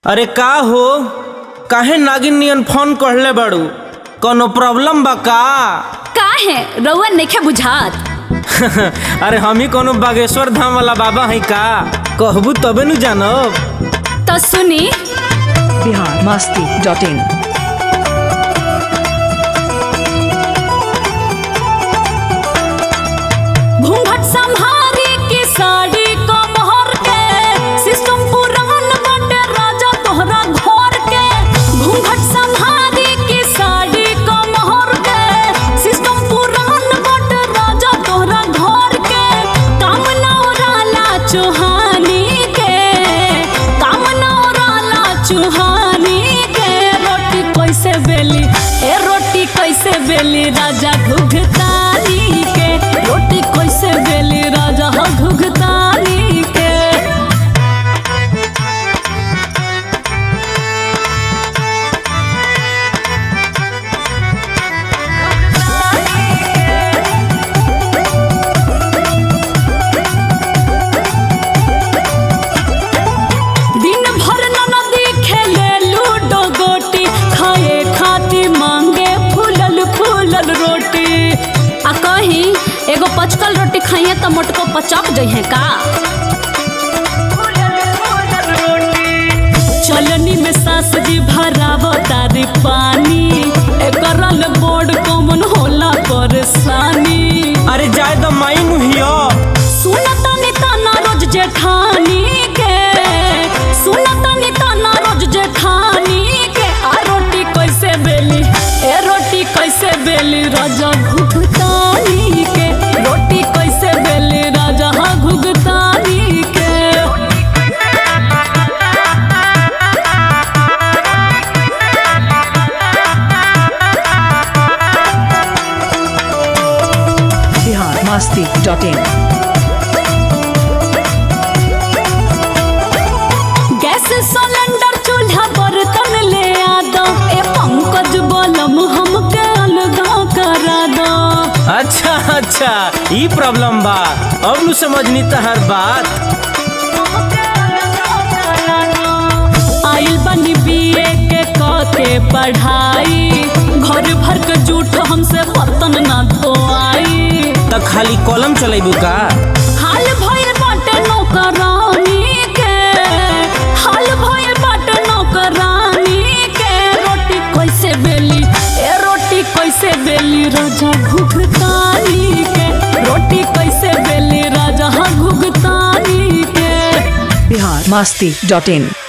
अरे का हो काहे नागिन नियन फोन कहले बाड़ू कोनो प्रॉब्लम बा का काहे रउआ नइखे बुझात अरे हम ही कोनो बागेश्वर धाम वाला बाबा है का कहबू तबे नु जानब तो सुनी बिहार मस्ती डॉट इन घूंघट संभारी की साड़ी को मोहर के सिस्टम पुरान बाटे राजा तोहरा घर के घूंघट संभारी की साड़ी को मोहर के सिस्टम पुरान बाटे राजा तोहरा घर के काम नौराला चुहानी के काम नौराला चुहानी के रोटी कैसे बेली ए रोटी कैसे बेली राजा घुघतानी के रोटी कैसे बेली राजा हो घुघतानी के दिन भर ननदी खेले लूडो गोटी खाए खाती मांगे फूलल फूलल रोटी आ कहीं एगो पचकल रोटी खाइए तो मोटको पचक जइहे का चलनी में सास जी भरावो तारी पानी एकरल बोर्ड कॉमन होला परेशानी अरे जाए तो माई नु हियो सुनतनी तना रोज जेठानी के सुनतनी तना रोज जेठानी के आ रोटी कैसे बेली ए रोटी कैसे बेली राजा घुघतानी के रोटी कैसे बेली राजा हाँ घुघतानी के Bihar Masti dot in gas cylinder चूल्हा बर्तन ले आ दो ए पंकज बलम हमके अलगा करा दो अच्छा अच्छा ई प्रॉब्लम बा अब नु समझनी तहर बात आइल बनी बीए के क के पढ़ाई घर भर के जूठ हमसे बर्तन ना धोआई त खाली कलम चलेबू का हाल भइल बाटे नौकरानी के हाल भइल बाटे नौकरानी के रोटी कैसे बेली ए रोटी कैसे बेली राजा घुघतानी के रोटी कैसे बेली राजा हाँ घुघतानी के बिहार मस्ती डॉट इन